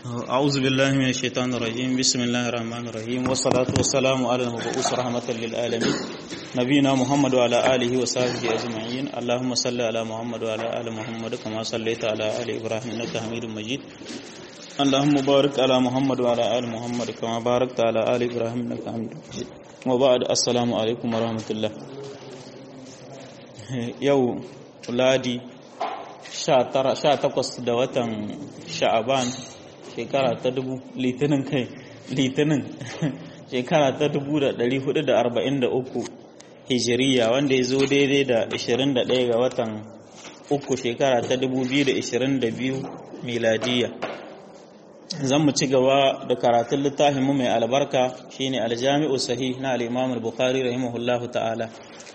أعوذ بالله من الشيطان الرجيم بسم الله الرحمن الرحيم والصلاة والسلام على المبعوث رحمة للعالمين نبينا محمد وعلى آله وصحبه أجمعين اللهم صل على محمد وعلى آل محمد كما صليت على آل إبراهيم إنك حميد مجيد اللهم بارك على محمد وعلى آل محمد كما باركت على آل إبراهيم إنك حميد مجيد وبعد السلام عليكم ورحمة الله يو ولادي 18 da watan sha'aban shekara ta dubu litinin kai litinin shekara ta dubu da dari hudu da arba'in da uku hijiriya wanda ya zo daidai da ashirin da ɗaya ga watan uku shekara ta dubu biyu da ashirin da biyu miladiya zan mu ci gaba da karatun littafin mu mai albarka shine aljami'u sahih na al-imam al-bukhari rahimahullahu ta'ala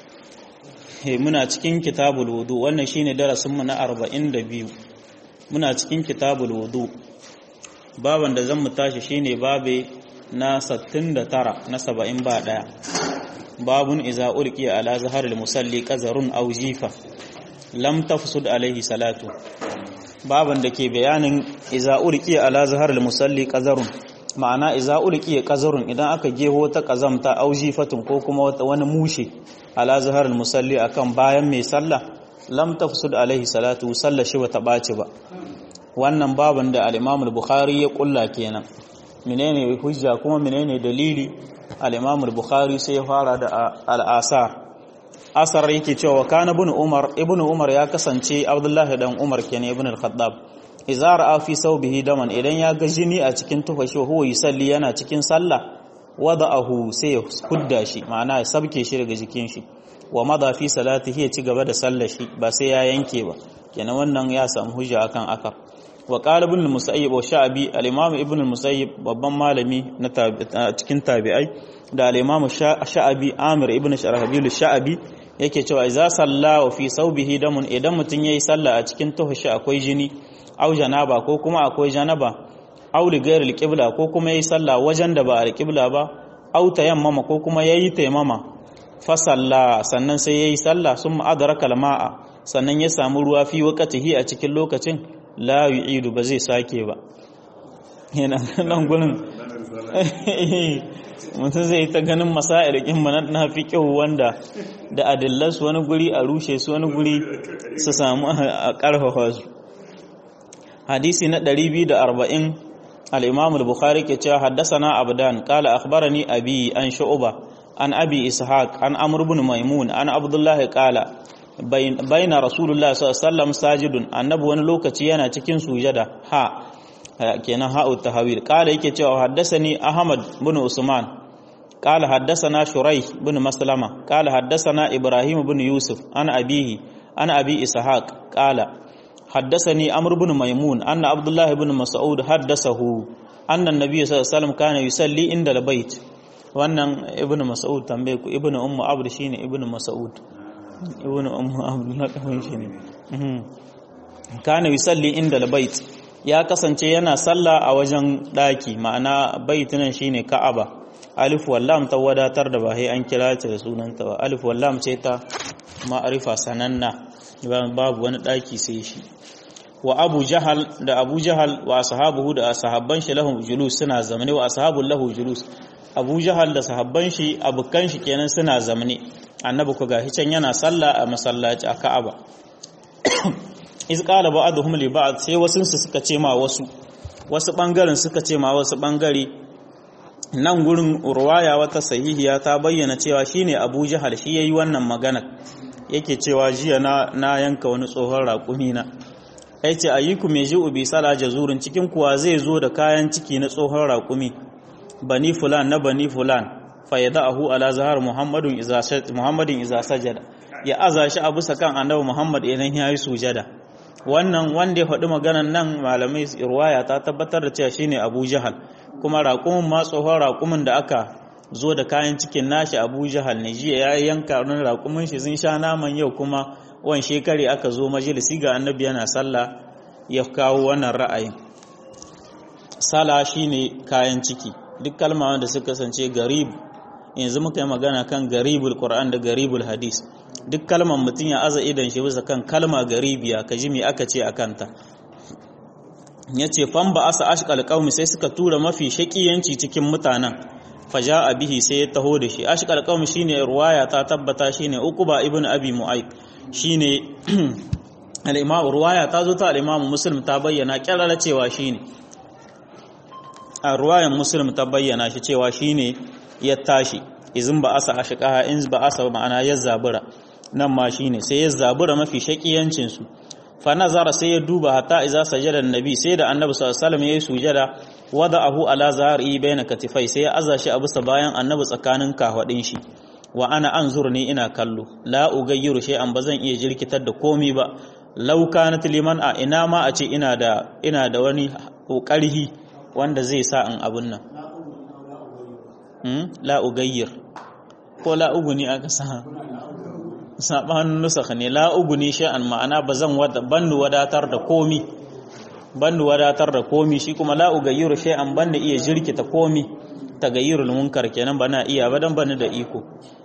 muna cikin kitabul wudu wannan shine darasin mu na 42 muna cikin kitabul wudu baban da zan mu tashi shine babe na 69 na 70 ba daya babun iza ulqi ala zaharil musalli qazarun aw jifa lam tafsud alaihi salatu baban da ke bayanin iza ulqi ala zaharil musalli qazarun ma'ana iza ulqi qazarun idan aka geho ta kazamta aw jifatun ko kuma wani mushe ala zaharil musalli akan bayan mai sallah lam tafsud alaihi salatu sallah shi bata baci ba wannan baban da al-Imam al-Bukhari ya kulla kenan menene hujja kuma menene dalili al-Imam al-Bukhari sai ya fara da al-asar asar yake cewa kana ibn Umar ibn Umar ya kasance Abdullahi dan Umar kenan ibn al-Khattab idza ra'a fi sawbihi daman idan ya ga jini a cikin tufashi huwa yusalli yana cikin sallah wada'ahu sai ya hudda shi ma'ana ya sabke shi daga jikin shi wa madha fi salatihi ya ci gaba da sallar shi ba sai ya yanke ba kenan wannan ya samu hujja akan akar wa qala ibn al-musayyib wa sha'bi al-imam ibn al-musayyib babban malami na cikin tabi'ai da al-imam sha'bi amir ibn sharhabil sha'bi yake cewa idza salla wa fi sawbihi damun idan mutun yayi sallah a cikin tuhushi akwai jini au janaba ko kuma akwai janaba au li ghairi al ko kuma yayi sallah wajen da ba al-qibla ba au tayammama ko kuma yayi tayammama fa salla sannan sai yayi sallah summa adraka al-ma'a sannan ya samu ruwa fi waqtihi a cikin lokacin la yu'idu ba zai sake ba yana nan gurin mutum zai ta ganin masa'ir kin na fi kyau wanda da adillas wani guri a rushe su wani guri su samu a karfafa su hadisi na 240 al-imam al-bukhari ke cewa haddathana abdan qala akhbarani abi an shu'ba an abi ishaq an amr ibn maimun an abdullah qala bayna rasulullah sallallahu alaihi wasallam sajidun annabi wani lokaci yana cikin sujada ha kenan ha'u tahawil qala yake cewa haddathani ahmad ibn usman qala haddathana shuraih ibn maslama qala haddathana ibrahim ibn yusuf an abihi an abi ishaq qala حدثني عمرو بن ميمون أن عبد الله بن مسعود حدثه أن النبي صلى الله عليه وسلم كان يصلي عند البيت wannan ibnu mas'ud tambaye ku ibnu ummu abd shine ibnu mas'ud ibnu ummu abd na kafin shine kana yusalli inda albayt ya kasance yana sallah a wajen daki ma'ana bait nan shine ka'aba alif wallam ta wadatar da ba sai an kira ta da sunanta ba alif wallam ce ta ma'arifa sananna babu wani daki sai shi wa abu jahal da abu jahal wa ashabuhu da sahabban shi lahum julus suna zamane wa ashabul lahu julus abu jahal da sahabban shi abukan shi kenan suna zamane annabi ku gashi can yana sallah a masallaci a ka'aba iz qala ba'dhum li ba'd sai wasu su suka ce ma wasu wasu bangaren suka ce ma wasu bangare nan gurin urwaya wata sahihiya ta bayyana cewa shine abu jahal shi yayi wannan magana yake cewa jiya na na yanka wani tsohon raƙumi na ai ce ayyuku mai ji'u bi sala jazurin cikin kuwa zai zo da kayan ciki na tsohon raƙumi bani fulan na bani fulan fa yada'ahu ala zahar muhammadun iza muhammadin iza sajada ya aza shi a bisa kan annabi muhammad idan ya yi sujada wannan wanda ya faɗi maganan nan malamai ruwaya ta tabbatar da cewa shine abu jahal kuma raƙumin ma tsohon raƙumin da aka zo da kayan cikin nashi abu jahal ne jiya ya yanka wani raƙumin shi sun sha naman yau kuma wan shekari aka zo majalisi ga annabi yana sallah ya kawo wannan ra'ayin sala shine kayan ciki duk kalma wanda suka kasance garib yanzu muka yi magana kan garibul qur'an da garibul hadis duk kalmar mutum ya aza idan shi bisa kan kalma garibiya ka ji me aka ce a kanta yace fan ba asa ashqal qaumi sai suka tura mafi shakiyanci cikin mutanen faja'a bihi sai ya taho da shi ashqal qaumi shine ruwaya ta tabbata shine uquba ibn abi mu'ayb shine al-imam ruwaya ta zo ta al-imam muslim ta bayyana kirara cewa shine a ruwayan muslim ta bayyana shi cewa shine ya tashi izin ba asa ashqaha in ba asa ma'ana ya zabura nan ma shine sai ya zabura mafi shakiyancin su fa nazara sai ya duba hatta iza sajada annabi sai da annabi sallallahu alaihi wasallam yayi sujada wada'ahu ala zahri baina katifai sai ya aza shi a bisa bayan annabi tsakanin kahwadin shi wa ana anzur ni ina kallo la ugayyiru shay'an bazan iya jirkitar da komi ba law kanat liman a ina ma a ce ina da ina da wani ƙarhi wanda zai sa in abun nan hmm? la ugayyir ko la uguni aka sa sabanin nusakh ne la uguni shay'an ma'ana bazan wada bandu wadatar da komi bandu wadatar da komi shi kuma la ugayyiru shay'an banda iya jirkita komi tagayyurul munkar kenan bana iya ba dan bani da iko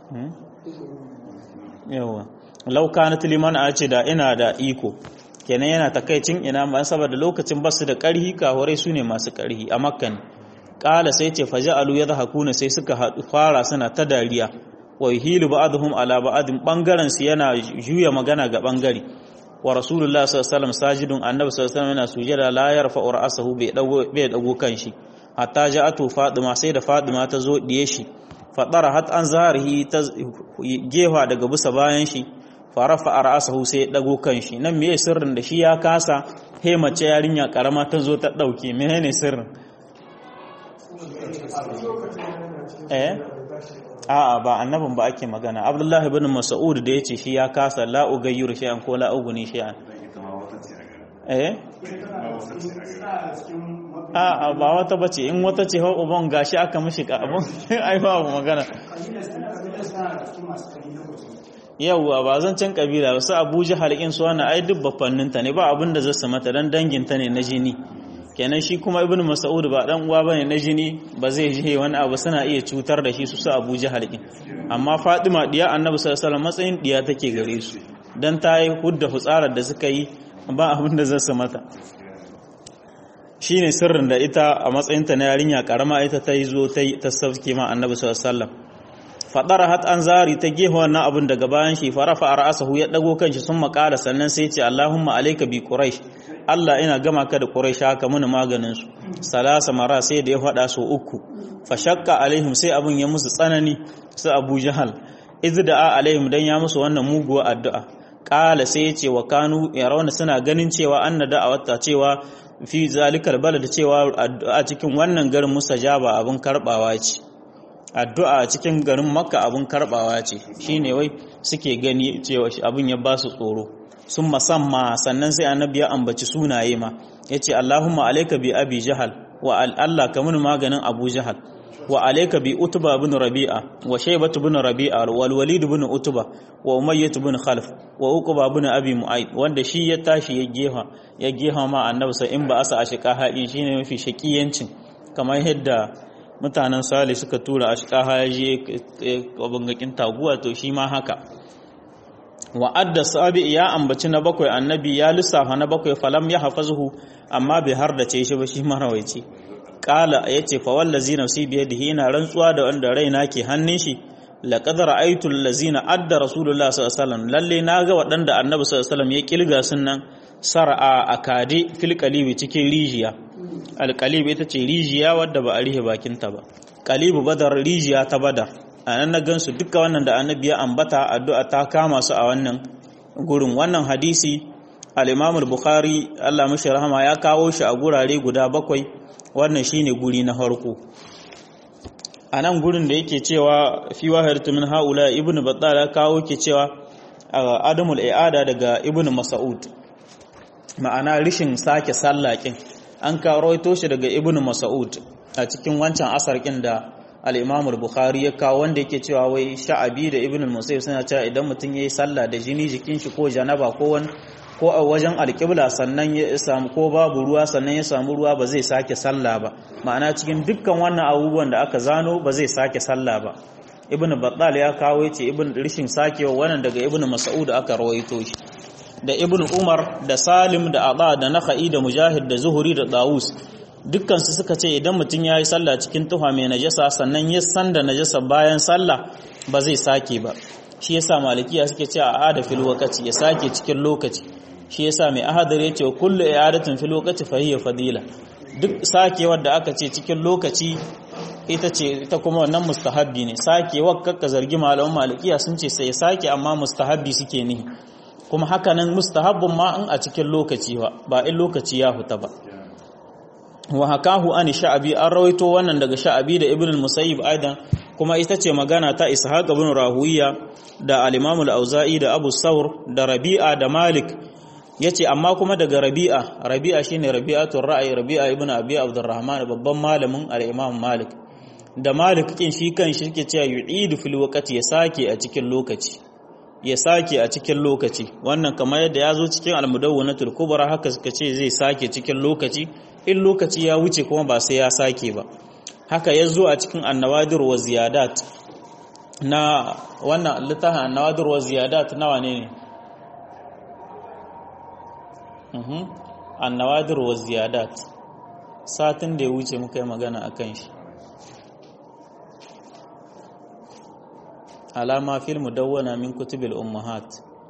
yawa law kanat liman a ce da ina da iko kenan yana takaicin ina ma saboda lokacin basu da karhi kahorai sune masu karhi a makka ne qala sai ce faja'alu yadhakuna sai suka fara suna ta dariya wa yuhilu ba'dhum ala ba'din bangaren su yana juya magana ga bangare wa rasulullah sallallahu alaihi wasallam sajidun annabi sallallahu alaihi wasallam yana sujada la yarfa'u ra'sahu bai dago bai dago kanshi hatta ja'atu fatima sai da fatima ta zo diye shi fadara hat an zaharihi ta gefa daga bisa bayan shi farafa ra'sahu sai ya dago kanshi nan meye sirrin da shi ya kasa he mace yarinya karama ta zo ta dauke menene sirrin eh a'a ba annabin ba ake magana abdullahi ibn mas'ud da yace shi ya kasa la ugayyir shay'an ko la uguni shay'an eh a'a ba wata bace in wata ce hau uban gashi aka mishi ka abun ai ba magana yauwa ba zan can kabila su abu jihar in su wani ai duk bafanninta ne ba abin da zai su mata dan danginta ne na jini kenan shi kuma ibn mas'ud ba dan uwa bane na jini ba zai je wani abu suna iya cutar da shi su su Abu Jahal din amma Fatima diya Annabi sallallahu alaihi wasallam matsayin diya take gare su dan ta yi hudda fitsarar da suka yi ba abin da zasu mata shine sirrin da ita a matsayin ta na yarinya karama ita ta yi zo ta ta sauke ma Annabi sallallahu alaihi wasallam fadara hat an zari ta gefe wannan abin daga bayan shi farafa ra'asahu ya dago kanshi sun makala sannan sai ya ce Allahumma alayka bi quraish Allah ina gama ka da Quraisha ka muni maganin su salasa mara sai da ya faɗa su uku fa shakka alaihim sai abun ya musu tsanani su Abu Jahal izda'a alaihim dan ya musu wannan muguwa addu'a qala sai yace wa kanu yarawna suna ganin cewa anna da'awata cewa fi zalikal balad cewa addu'a cikin wannan garin mustajaba abun karbawa ce addu'a cikin garin Makka abun karbawa ce shine wai suke gani cewa abun ya ba su tsoro sun masamma sannan sai annabi ya ambaci sunaye ma ya ce Allahumma alaika bi abi jahal wa Allah ka mun maganin abu jahal wa alaika bi utuba bin rabi'a wa shaybatu bin rabi'a wal walid bin utuba wa umayyah bin khalf wa uquba bin abi mu'ayd wanda shi ya tashi ya geha ya geha ma annabi sai in ba asa ashqa haɗin shine mafi shakiyancin kamar yadda mutanen sali suka tura ashqa ya je bangakin taguwa to shi ma haka wa'adda sabi ya ambaci na bakwai annabi ya lissafa na bakwai falam ya hafazuhu amma bai har da ce shi ba shi marawaici kala yace fa wallazi nafsi bi yadihi ina rantsuwa da wanda raina ke hannun shi laqad ra'aytu allazina adda rasulullah sallallahu alaihi wasallam lalle naga waɗanda annabi sallallahu alaihi wasallam ya kilga sunnan sar'a akade fil qalibi cikin rijiya al qalib ita ce rijiya wadda ba a rihe bakinta ba qalibu badar rijiya ta badar a nan na gansu duka wannan da annabi ya ambata addu'a ta kama su a wannan gurin wannan hadisi al-Imam al-Bukhari Allah mashi rahama ya kawo shi a gurare guda bakwai wannan shine guri na farko a nan gurin da yake cewa fi wahayatu min haula ibnu battal ya kawo ke cewa adamul i'ada daga ibnu mas'ud ma'ana rishin sake sallakin an kawo shi daga ibnu mas'ud a cikin wancan asarkin da al-Imam al-Bukhari ya kawo wanda yake cewa wai Sha'abi da Ibn al-Musayyib suna cewa idan mutum yayi sallah da jini jikin shi ko janaba ko wani ko a wajen alƙibla sannan ya samu ko babu ruwa sannan ya samu ruwa ba zai sake sallah ba ma'ana cikin dukkan wannan abubuwan da aka zano ba zai sake sallah ba Ibn Battal ya kawo yace Ibn rishin sakewa wannan daga Ibn Mas'ud aka rawaito shi da ibn umar da salim da ada da nakhai da mujahid da zuhuri da dawus dukkan su suka ce idan mutum ya yi sallah cikin tuha mai najasa sannan ya san da najasa bayan sallah ba zai sake ba shi yasa malikiya suke cewa a ada fil waqti ya sake cikin lokaci shi yasa mai ahadar ya ce kullu i'adatin fil waqti fa hiya fadila duk sakewar da aka ce cikin lokaci ita ce ita kuma wannan mustahabbi ne sakewar kakka zargi malaman malikiya sun ce sai sake amma mustahabbi suke nihi kuma hakanan mustahabbun ma in a cikin lokaci ba ba in lokaci ya huta ba wa hakahu an sha'abi an rawaito wannan daga sha'abi da ibn al-musayyib aidan kuma ita ce magana ta ishaq ibn rahuwiya da al-imam al-auza'i da abu saur da rabi'a da malik yace amma kuma daga rabi'a rabi'a shine rabi'atul ra'ayi rabi'a ibn abi abdurrahman babban malamin al-imam malik da malik kin shi kan shi yake cewa yu'idu fil waqti ya sake a cikin lokaci ya sake a cikin lokaci wannan kamar yadda ya zo cikin al-mudawwanatul kubra haka suka ce zai sake cikin lokaci in lokaci ya wuce kuma ba sai ya sake ba haka ya zo a cikin annawadir wa ziyadat na wannan littafin annawadir wa ziyadat nawa ne ne annawadir wa ziyadat satin da ya wuce muka yi magana a kan shi alama fil mudawwana min kutubil ummahat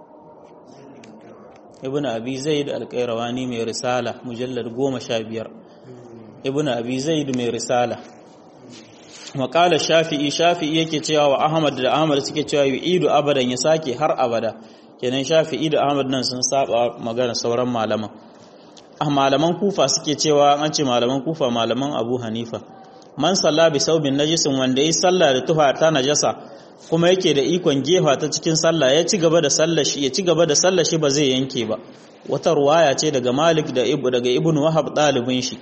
ibn abi zaid al-qayrawani mai risala mujallad 15 ibn abi zaid mai risala maqala shafi'i shafi'i yake cewa wa ahmad da ahmad suke cewa yu'idu abadan ya sake har abada kenan shafi'i da ahmad nan sun saba magana sauran malaman ah malaman kufa suke cewa an ce malaman kufa malaman abu hanifa man salla bi saubin najisin wanda yi sallah da tufa ta najasa kuma yake da ikon gefa ta cikin sallah ya ci gaba da sallah shi ya ci gaba da sallah shi ba zai yanke ba wata ruwaya ce daga Malik da Ibu daga Ibn Wahab dalibin shi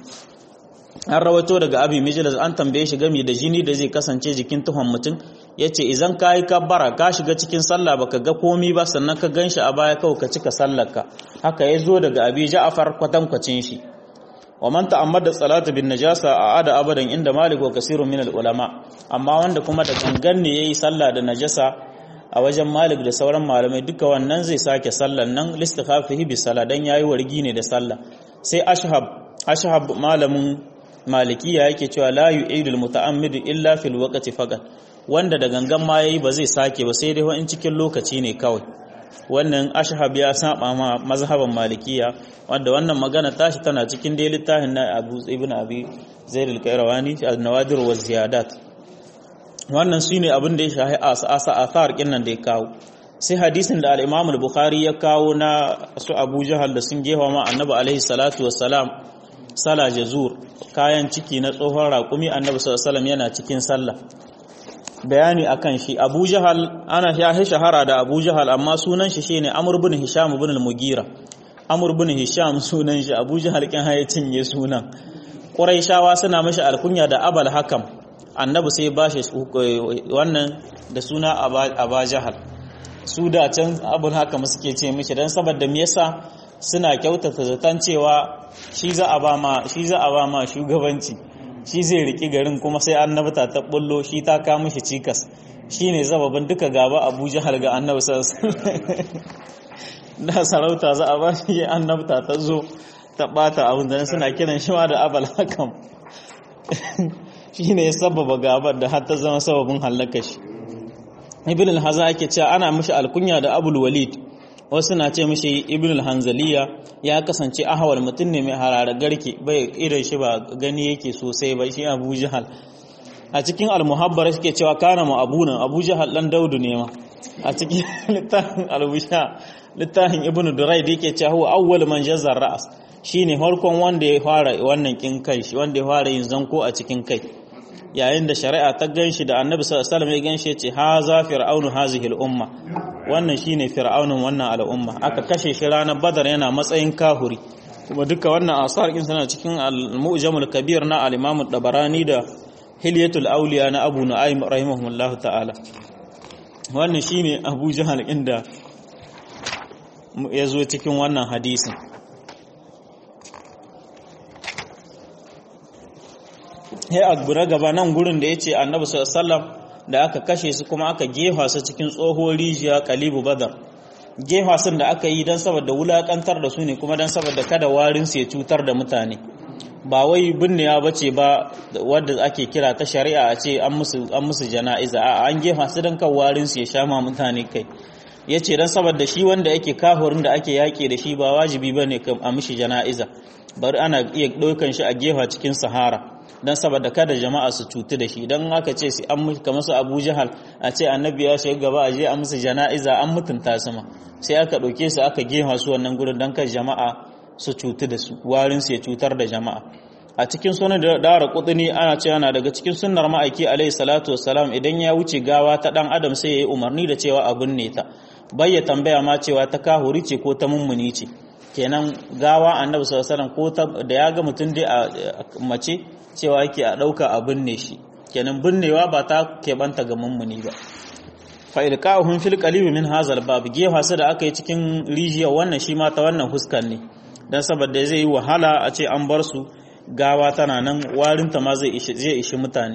an rawato daga Abi Mijlas an tambaye shi game da jini da zai kasance jikin tuhon mutum yace idan kai kabbara ka shiga cikin sallah baka ga komi ba sannan ka ganshi a baya kawai ka cika sallarka haka yazo daga Abi Ja'far kwatankwacin shi wa man ta'ammada salatu bin najasa a'ada abadan inda malik wa kasirun min ulama amma wanda kuma da gangan ne yayi sallah da najasa a wajen malik da sauran malamai duka wannan zai sake sallan nan listikhafihi bi sala dan yayi wargi ne da sallah sai ashhab ashhab malamin malikiya yake cewa la yu'idul muta'ammid illa fil waqti faqat wanda da gangan ma yayi ba zai sake ba sai dai in cikin lokaci ne kawai wannan ashhab ya saba ma mazhaban malikiya wanda wannan magana tashi tana cikin dai littafin na Abu Ibn Abi Zaid al-Qayrawani an-Nawadir wa Ziyadat wannan shine abin da ya shahi asa athar kinnan da ya kawo sai hadisin da al-Imam al-Bukhari ya kawo na su Abu Jahal da sun gefa ma Annabi alaihi salatu wassalam sala jazur kayan ciki na tsohon raƙumi Annabi sallallahu alaihi wasallam yana cikin sallah bayani akan shi Abu Jahal ana ya shahara da Abu Jahal amma sunan shi shine Amr ibn Hisham ibn al-Mugira Amr ibn Hisham sunan shi Abu Jahal kin haye cinye sunan Quraishawa suna mashi alkunya da Abal Hakam Annabi sai ba shi wannan da suna Aba Jahal su da can Abul Hakam suke ce mishi dan saboda me yasa suna kyautata zaton cewa shi za a ba ma shi za a ba ma shugabanci shi zai riki garin kuma sai annabta ta bullo shi ta kawo mishi cikas shi ne zababin duka gaba abu jihar ga annabi da sarauta za a ba shi annabta ta zo ta bata abin da suna kiran shi ma da abal hakam shi ne ya sababa gabar da har ta zama sababin hallaka shi ibn al-haza ake cewa ana mishi alkunya da abul walid wasu na ce mishi ibn al-hanzaliya ya kasance ahawal mutum ne mai harara garke bai irin shi ba gani yake sosai ba shi abu jahal a cikin al-muhabbar suke cewa kana mu abunan abu jahal dan daudu ne ma a cikin littafin al-busha littafin ibn durayd yake cewa huwa awwal man jazzar ra'as shine farkon wanda ya fara wannan kin kai shi wanda ya fara yin zanko a cikin kai yayin da shari'a ta ganshi da annabi sallallahu alaihi wasallam ya ganshi ya ce haza fir'aunu hazihi al-umma wannan shine fir'aunin wannan al'umma aka kashe shi ranar badar yana matsayin kahuri kuma duka wannan asar din suna cikin al-mu'jamul kabir na al-imam dabarani da hilyatul awliya na abu nu'aym rahimahullahu ta'ala wannan shine abu jahal inda ya zo cikin wannan hadisin sai a gura gaba nan gurin da yace annabi sallallahu alaihi wasallam da aka kashe su kuma aka gefa su cikin tsohuwar rijiya kalibu badar gefa sun da aka yi don saboda wulakantar da su ne kuma don saboda kada warin su ya cutar da mutane ba wai binnewa bace ba wadda ake kira ta shari'a a ce an musu an musu jana'iza a an gefa su don kan warin su ya sha ma mutane kai yace dan saboda shi wanda yake kahurin da ake yaki da shi ba wajibi bane a mishi jana'iza bari ana iya ɗaukan shi a gefa cikin sahara don saboda kada jama'a su cutu da shi don aka ce su an kamar su abu jahal a ce annabi ya shiga gaba a je a musu jana'iza an mutunta su ma sai aka ɗauke su aka gefa su wannan gurin don kan jama'a su cutu da su warin su ya cutar da jama'a a cikin sunan da dara kudini ana cewa na daga cikin sunnar ma'aiki alaihi salatu wassalam idan ya wuce gawa ta dan adam sai ya yi umarni da cewa abin ne ta bai ya tambaya ma cewa ta kahuri ce ko ta mummuni ce kenan gawa annabi sallallahu alaihi wasallam ko da ya ga mutum dai a mace cewa yake a ɗauka a binne shi kenan binnewa ba ta keɓanta ga mummuni ba fa'ilka'uhun fil qalibi min hazal bab gefa su da aka yi cikin rijiya wannan shi ma ta wannan huskan ne dan saboda zai yi wahala a ce an bar su gawa tana nan warinta ma zai ishi zai ishi mutane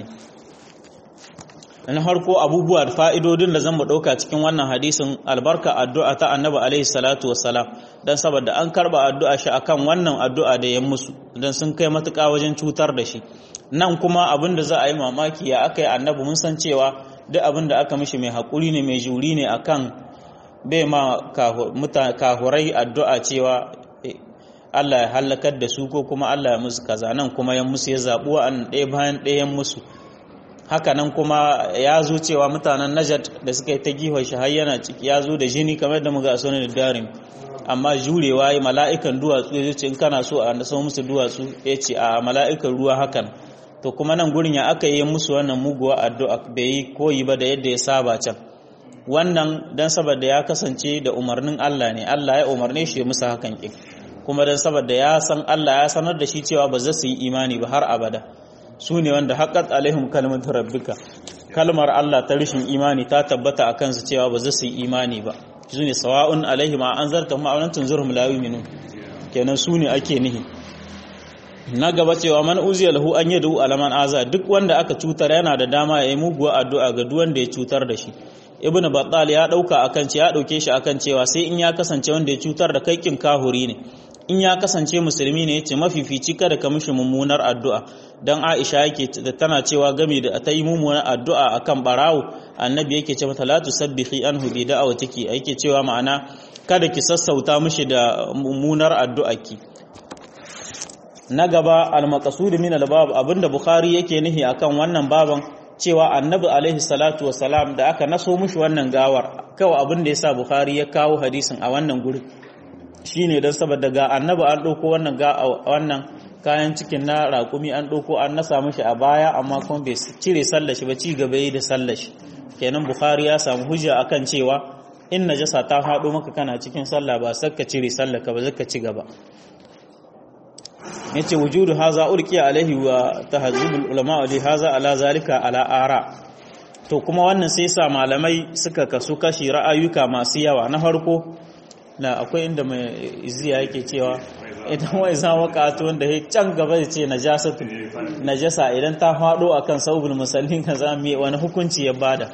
na harko abubuwa da fa'idodin da zan mu ɗauka cikin wannan hadisin albarka addu'a ta annabi alaihi salatu wassalam don saboda an karba addu'a shi akan wannan addu'a da ya musu don sun kai matuƙa wajen cutar da shi nan kuma abin da za a yi mamaki ya aka yi annabi mun san cewa duk abin da aka mishi mai haƙuri ne mai juri ne akan bai ma kahurai addu'a cewa Allah ya hallakar da su ko kuma Allah ya musu kaza nan kuma ya musu ya zaɓi wa'an ɗaya bayan ɗayan musu haka nan kuma ya zo cewa mutanen najat da suka yi ta gihon shi har yana ciki ya zo da jini kamar da muga sunan da darin amma jurewa yi mala'ikan duwatsu ya ce in kana so a nasa musu duwatsu ya ce a mala'ikan ruwa hakan to kuma nan gurin ya aka yi musu wannan muguwa addu'a bai yi koyi ba da yadda ya saba can wannan dan saboda ya kasance da umarnin Allah ne Allah ya umarne shi musu hakan kin kuma dan saboda ya san Allah ya sanar da shi cewa ba za su yi imani ba har abada su ne wanda haƙat alaihim kalmatu rabbika kalmar Allah ta rishin imani ta tabbata a kansu cewa ba za su yi imani ba su ne sawa'un alaihim a an zarta ma'aunan tunzurhum la yu'minun kenan su ne ake nihi na gaba cewa man uziya lahu an yadu alaman aza duk wanda aka cutar yana da dama ya yi muguwa addu'a ga duk wanda ya cutar da shi ibn battal ya dauka akan ce ya dauke shi akan cewa sai in ya kasance wanda ya cutar da kai kin kahuri ne in ya kasance musulmi ne yace mafifici kada ka mishi mummunar addu'a dan Aisha yake tana cewa game da ta yi mummunar addu'a akan barawo annabi yake ce mata la tusabbihi anhu bi da'awatiki yake cewa ma'ana kada ki sassauta mishi da mummunar addu'arki na gaba al-maqsud min al-bab abinda bukhari yake nihi akan wannan baban cewa annabi alaihi salatu wassalam da aka naso mishi wannan gawar kawai abin da yasa bukhari ya kawo hadisin a wannan gurin shine don saboda ga annabi an ɗauko wannan ga wannan kayan cikin na raƙumi an ɗauko an nasa mishi a baya amma kuma bai cire sallashi ba ci gaba yi da sallashi kenan bukhari ya samu hujja akan cewa in najasa ta faɗo maka kana cikin sallah ba sai ka cire sallah ka ba zaka ci gaba yace wujudu haza ulqiya alaihi wa tahzibul ulama li haza ala zalika ala ara to kuma wannan sai sa malamai suka kasu kashi ra'ayuka masu yawa na farko na akwai inda mai iziya yake cewa idan wai za waka to wanda ya can gaba da ce najasatu najasa idan ta faɗo akan saubul musallin ka za mu wani hukunci ya bada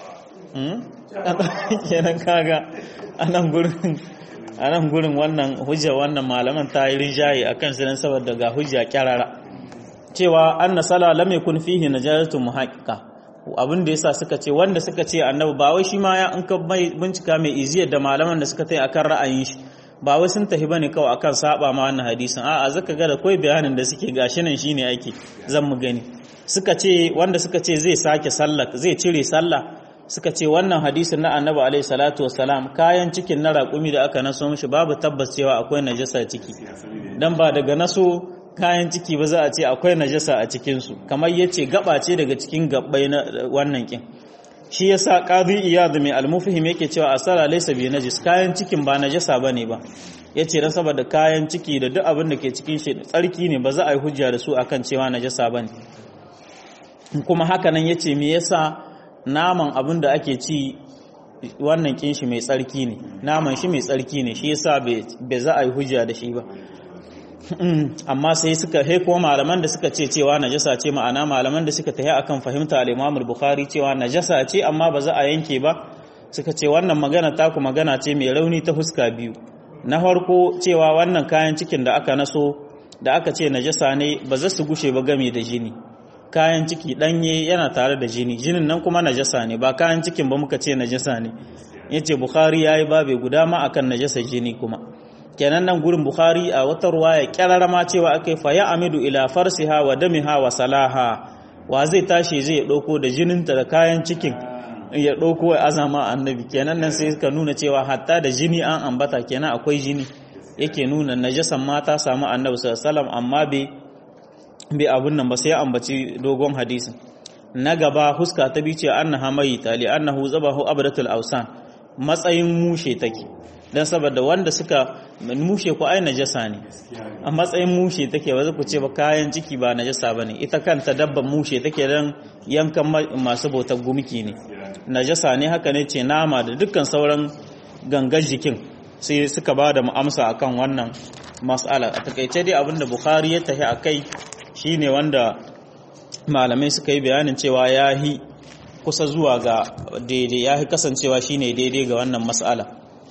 kenan kaga anan gurin anan gurin wannan hujja wannan malaman ta yi rinjaye akan su saboda ga hujja kyarara cewa anna sala lam yakun fihi najasatu muhaqqiqa abin da yasa suka ce wanda suka ce annabi ba wai shi ma ya in ka bincika mai iziyar da malaman da suka tai akan ra'ayin shi ba wai sun tafi bane kawai akan saba ma wannan hadisin a'a zaka ga da kai bayanin da suke gashi nan shine ake zan mu gani suka ce wanda suka ce zai sake sallah zai cire sallah suka ce wannan hadisin na annabi alaihi salatu wassalam kayan cikin na raƙumi da aka naso mishi babu tabbas cewa akwai najasa ciki dan ba daga naso kayan ciki ba za a ce akwai najasa a cikinsu kamar ya ce gaba ce daga cikin gabbai na wannan kin shi ya sa ƙazi iyad mai almufihim yake cewa asala laisa bi najis kayan cikin ba najasa ba ne ba ya ce don saboda kayan ciki da duk abin da ke cikin shi tsarki ne ba za a yi hujja da su akan cewa najasa ba ne kuma haka nan ya ce me yasa naman abin da ake ci wannan kin shi mai tsarki ne naman shi mai tsarki ne shi yasa bai za a yi hujja da shi ba amma sai suka he kuma malaman da suka ce cewa najasa ce ma'ana malaman da suka tahi akan fahimta al-Imam al-Bukhari cewa najasa ce amma ba za a yanke ba suka ce wannan magana taku magana ce mai rauni ta fuska biyu na farko cewa wannan kayan cikin da aka naso da aka ce najasa ne ba za su gushe ba game da jini kayan ciki danye yana tare da jini jinin nan kuma najasa ne ba kayan cikin ba muka ce najasa ne yace bukhari yayi babe guda ma akan najasa jini kuma kenan nan gurin bukhari a wata ruwaya kyararama cewa akai fa ya amidu ila farsiha wa damiha wa salaha wa zai tashi zai dauko da jininta da kayan cikin ya dauko azama annabi kenan nan sai suka nuna cewa hatta da jini an ambata kenan akwai jini yake nuna najasan mata samu annabi sallallahu alaihi wasallam amma bai bai abun nan ba sai ya ambaci dogon hadisin na gaba huska ta bi ce annaha mayita li annahu zabahu abdatul awsan matsayin mushe take dan saboda wanda suka mushe ko ai najasa ne a matsayin mushe take ba ku ce ba kayan ciki ba najasa bane ita kanta dabban mushe take dan yankan masu bautar gumki ne najasa ne haka ne ce nama da dukkan sauran gangan jikin sai suka ba da amsa akan wannan mas'ala a takaice dai abinda bukhari ya tafi akai shine wanda malamai suka yi bayanin cewa yahi kusa zuwa ga daidai yahi kasancewa shine daidai ga wannan mas'ala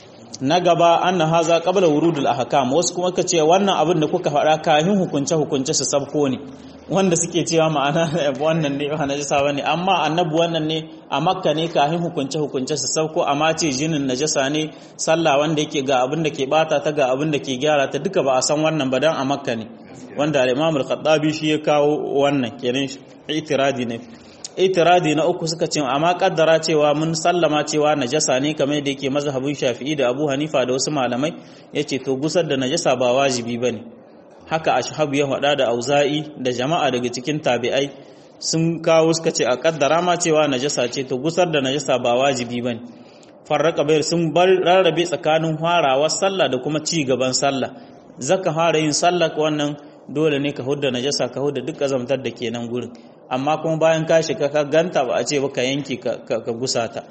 na gaba anna haza qabla wurudul ahkam wasu kuma ka ce wannan abin da kuka faɗa kafin hukunce hukunce su sabko ne wanda suke cewa ma'ana wannan ne ba najasa bane amma annabi wannan ne a makka ne kafin hukunce hukunce su sabko amma ce jinin najasa ne sallah wanda yake ga abin da ke bata ta ga abin da ke gyara ta duka ba a san wannan ba dan a makka ne wanda al-imam al-khattabi shi ya kawo wannan kenan itiradi ne itiradi na uku suka ce amma kaddara cewa mun sallama cewa najasa ne kamar da yake mazhabin Shafi'i da Abu Hanifa da wasu malamai yace to gusar da najasa ba wajibi bane haka ashhabu ya faɗa da Auza'i da jama'a daga cikin tabi'ai sun kawo suka ce a kaddara ma cewa najasa ce to gusar da najasa ba wajibi bane farraka bayar sun bar rarrabe tsakanin farawar sallah da kuma ci gaban sallah zaka fara yin sallah wannan dole ne ka hudda najasa ka hudda duk azamtar da kenan gurin amma kuma bayan ka shiga ka ganta ba a ce ba ka yanke ka gusa ta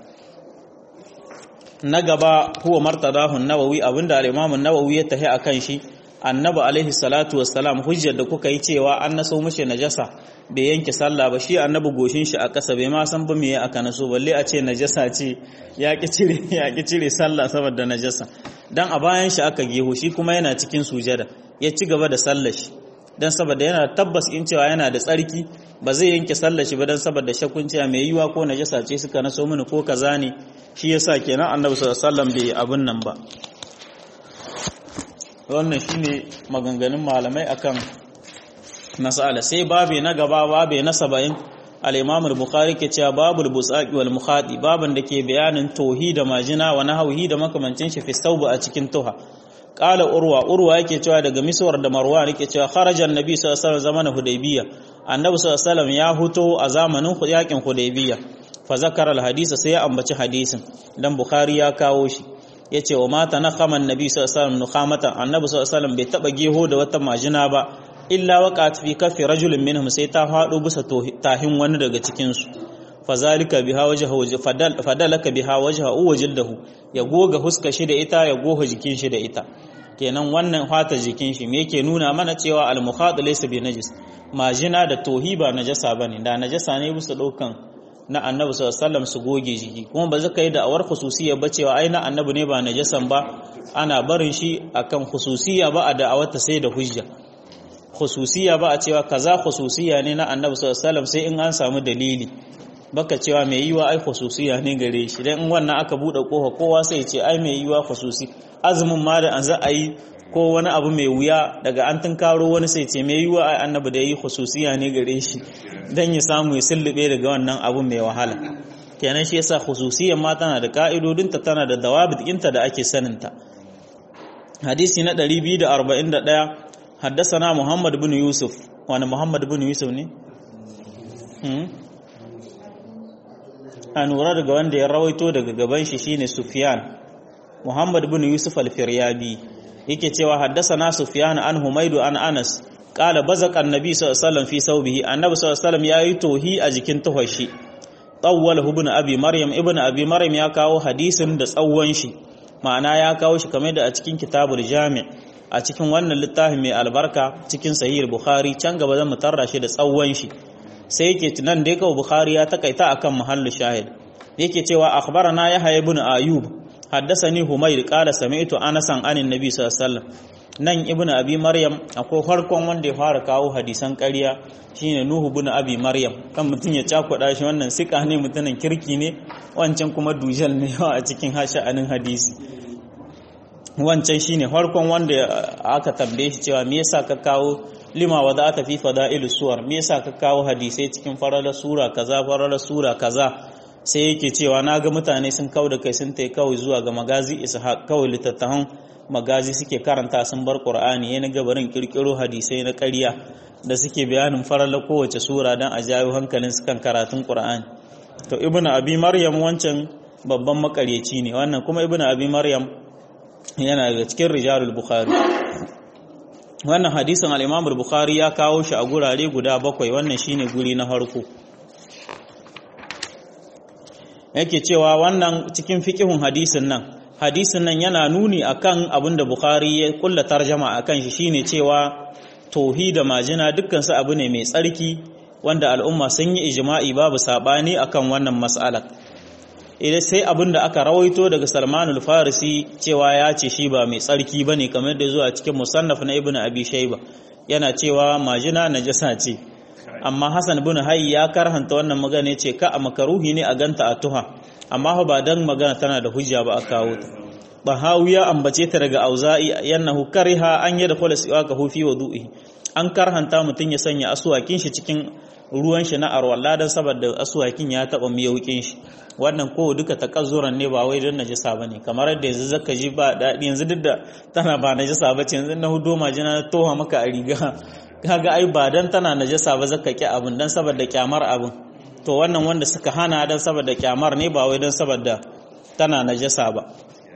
na gaba huwa martadahu nawawi abinda al-imam nawawi ya tahi akan shi annabi alaihi salatu wassalam hujjar da kuka yi cewa an naso mishi najasa bai yanke sallah ba shi annabi goshin shi a ƙasa bai ma san ba me aka naso balle a ce najasa ce ya ki cire ya ki cire sallah saboda najasa dan a bayan shi aka geho shi kuma yana cikin sujada ya ci gaba da sallar shi dan saboda yana tabbas in cewa yana da tsarki ba zai yanke sallar shi ba dan saboda shakkun cewa mai yiwa ko najasa ce suka naso mini ko kaza ne shi yasa kenan annabi sallallahu alaihi wasallam bai abun nan ba wannan shine maganganun malamai akan mas'ala sai babe na gaba babe na 70 al-Imam al-Bukhari ke cewa babul busaqi wal mukhadi baban da ke bayanin tauhid da majina wa nahwi da makamancin shi fi sauba a cikin tuha qala urwa urwa yake cewa daga miswar da marwan yake cewa kharaja annabi sallallahu alaihi wasallam zamanin hudaybiya annabi sallallahu alaihi wasallam ya huto a zamanin yakin hudaybiya fa zakara al-hadisa sai ya ambaci hadisin dan bukhari ya kawo shi yace wa mata na khaman nabi sallallahu alaihi wasallam nukhamatan annabi sallallahu alaihi wasallam bai taba geho da wata majina ba illa waqat fi kafi rajulin minhum sai ta fado bisa tahin wani daga cikin su fazalika biha wajha fadal fadalaka biha wajha uwajildahu ya goga huska shi da ita ya goga jikin shi da ita kenan wannan fata jikin shi me yake nuna mana cewa al mukhad laysa bi najis majina da tohi ba najasa bane da najasa ne bisa daukan na annabi sallallahu su goge jiki kuma ba zaka yi da awar khususiyya ba cewa ai na annabi ne ba najasan ba ana barin shi akan khususiyya ba a da'awarta sai da hujja khususiyya ba a cewa kaza khususiyya ne na annabi sallallahu sai in an samu dalili baka cewa mai yiwa ai khususiyya ne gare shi dan in wannan aka bude kofa kowa sai ce ai mai yiwa khususi azumin ma da an za a yi ko wani abu mai wuya daga an tunkaro wani sai ce mai yiwa ai annabi da yi khususiya ne gare shi dan ya samu ya sullube daga wannan abu mai wahala kenan shi yasa khususiyan ma tana da ka'idodinta tana da dawabit ɗinta da ake saninta hadisi na 241 haddasana Muhammad bin Yusuf wani Muhammad bin Yusuf ne a nura daga wanda ya rawaito daga gaban shi shine Sufyan Muhammad bin Yusuf al-Firyabi yake cewa haddasana Sufyan an Humaydu an Anas qala bazaqa annabi sallallahu alaihi wasallam fi saubihi annabi sallallahu alaihi wasallam yayi tohi a jikin tuhashi tawwalahu ibn abi maryam ibn abi maryam ya kawo hadisin da tsawon shi ma'ana ya kawo shi kamar da a cikin kitabul jami' a cikin wannan littafin mai albarka cikin sahih bukhari can gaba zan mutarra shi da tsawon shi sai yake tunan da yake bukhari ya takaita akan mahallu shahid yake cewa akhbarana yahya ibn ayub haddathani humayr qala sami'tu anasan anin nabi sallallahu alaihi wasallam nan ibn abi maryam akwai farkon wanda ya fara kawo hadisan ƙarya shine nuhu ibn abi maryam kan mutun ya cakuɗa shi wannan sika ne mutumin kirki ne wancan kuma dujal ne a cikin hasha'anin hadisi wancan shine farkon wanda aka tambaye shi cewa me yasa ka kawo lima wa za ta fi fada'ilus suwar me yasa ka kawo hadisai cikin farala sura kaza farala sura kaza sai yake cewa na ga mutane sun kawo da kai sun tai kawai zuwa ga magazi ishaq kawai littattafan magazi suke karanta sun bar qur'ani yana gabarin kirkiro hadisai na ƙarya da suke bayanin farala kowace sura dan a jawo hankalin su kan karatun qur'ani to ibnu abi maryam wancan babban makaryaci ne wannan kuma ibnu abi maryam yana daga cikin rijalul bukhari wannan hadisin al-imam bukhari ya kawo shi a gurare guda bakwai wannan shine guri na farko yake cewa wannan cikin fiqihun hadisin nan hadisin nan yana nuni akan abin da bukhari ya kulla tarjama akan shi shine cewa tohi da majina dukkan su abu ne mai tsarki wanda al'umma sun yi ijma'i babu sabani akan wannan mas'alar idan sai abin da aka rawaito daga salmanul farisi cewa ya ce shi ba mai tsarki ba ne kamar da zuwa cikin musannaf na ibn abi shaiba yana cewa majina najasa ce amma hasan bin hayy ya karhanta wannan magana ce ka a makaruhi ne a ganta a tuha amma ba dan magana tana da hujja ba a kawo ta bahawi ya ambace ta daga auza'i yannahu kariha an yadkhula siwaka hu fi wudu'i an karhanta mutun ya sanya asuwakin shi cikin ruwan shi na arwalla dan saboda asuwakin ya taba miyaukin shi wannan ko duka takazzuran ne ba wai don najasa bane kamar yadda yanzu zaka ji ba daɗi yanzu duk da tana ba najasa ba ce yanzu na hudo majina na toha maka a riga kaga ai ba dan tana najasa ba zaka ki abin dan saboda kyamar abin to wannan wanda suka hana dan saboda kyamar ne ba wai dan saboda tana najasa ba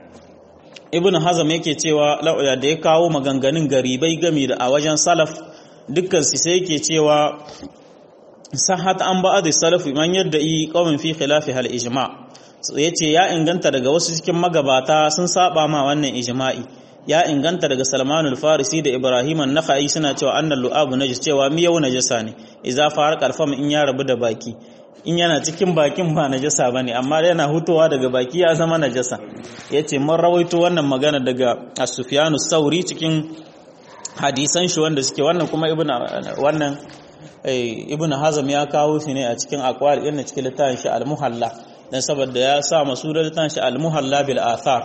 ibn hazam yake cewa da ya kawo maganganun garibai gami da a wajen salaf dukkan su sai yake cewa sahat an ba'ad salaf man yadda yi qawmin fi khilafi hal ijma yace ya inganta daga wasu cikin magabata sun saba ma wannan ijma'i ya inganta daga Salmanul Farisi da Ibrahim an-Nakhai suna cewa annal lu'abu najis cewa miyau najasa ne idza farqa al in ya rabu da baki in yana cikin bakin ba najasa bane amma yana hutowa daga baki ya zama najasa yace mun rawaito wannan magana daga As-Sufyan sauri cikin hadisan shi wanda suke wannan kuma ibnu wannan ibn hazam ya kawo shi ne a cikin aqwal irin cikin littafin shi al-muhalla dan saboda ya sa masu da littafin shi al-muhalla bil athar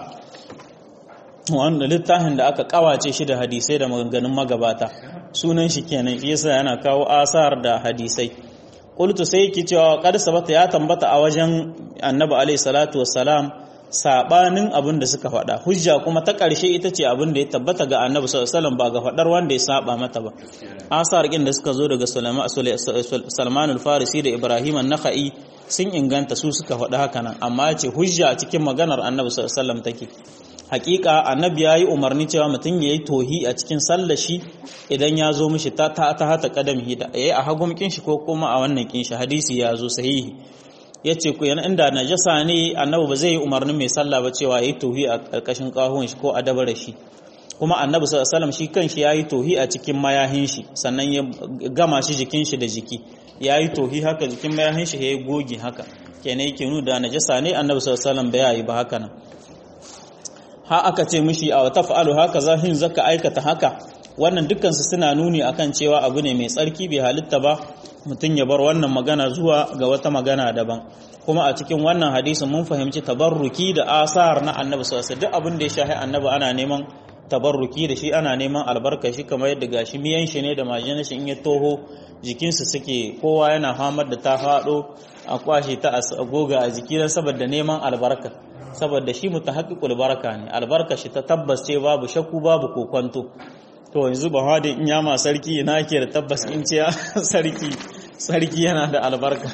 wanda littafin da aka kawace shi da hadisai da maganganun magabata sunan shi kenan shi yasa yana kawo asar da hadisai qultu sai yake cewa qad sabata ya tambata a wajen annabi alaihi salatu wassalam sabanin abin da suka faɗa hujja kuma ta ƙarshe ita ce abin da ya tabbata ga annabi sallallahu alaihi wasallam ba ga faɗar wanda ya saba mata ba asar da suka zo daga Salman al-Farisi da Ibrahim an-Nakhai sun inganta su suka faɗa haka nan amma ce hujja cikin maganar annabi sallallahu alaihi wasallam take hakika annabi ya yi umarni cewa mutum ya yi tohi a cikin sallashi idan ya zo mishi ta ta ta hata kadami da yayi a hagun kinshi ko kuma a wannan kinshi hadisi ya zo sahihi yace ku yana inda najasa ne annabi ba zai yi umarnin mai sallah ba cewa yayi tohi a karkashin kahon shi ko a dabara shi kuma annabi sallallahu alaihi wasallam shi kanshi yayi tohi a cikin mayahin shi sannan ya gama shi jikin shi da jiki yayi tohi haka jikin mayahin shi yayi gogi haka kenan yake nuna da najasa ne annabi sallallahu alaihi wasallam bai yi ba haka nan ha aka ce mishi a wata fa'alu haka zahin zaka aikata haka wannan dukkansu suna nuni akan cewa abu ne mai tsarki bai halitta ba mutum ya bar wannan magana zuwa ga wata magana daban kuma a cikin wannan hadisin mun fahimci tabarruki da asar na annabi sallallahu duk abin da ya shahi annabi ana neman tabarruki da shi ana neman albarka shi kamar yadda gashi miyan shi ne da majina shi in ya toho jikinsu suke kowa yana hamar da ta faɗo a kwashe ta a goga a jiki don saboda neman albarka saboda shi mutahaqqiqul baraka ne albarka shi ta tabbas ce babu shakku babu kokonto to yanzu ba hada in yama sarki ina ke da tabbas in ce sarki sarki yana da albarka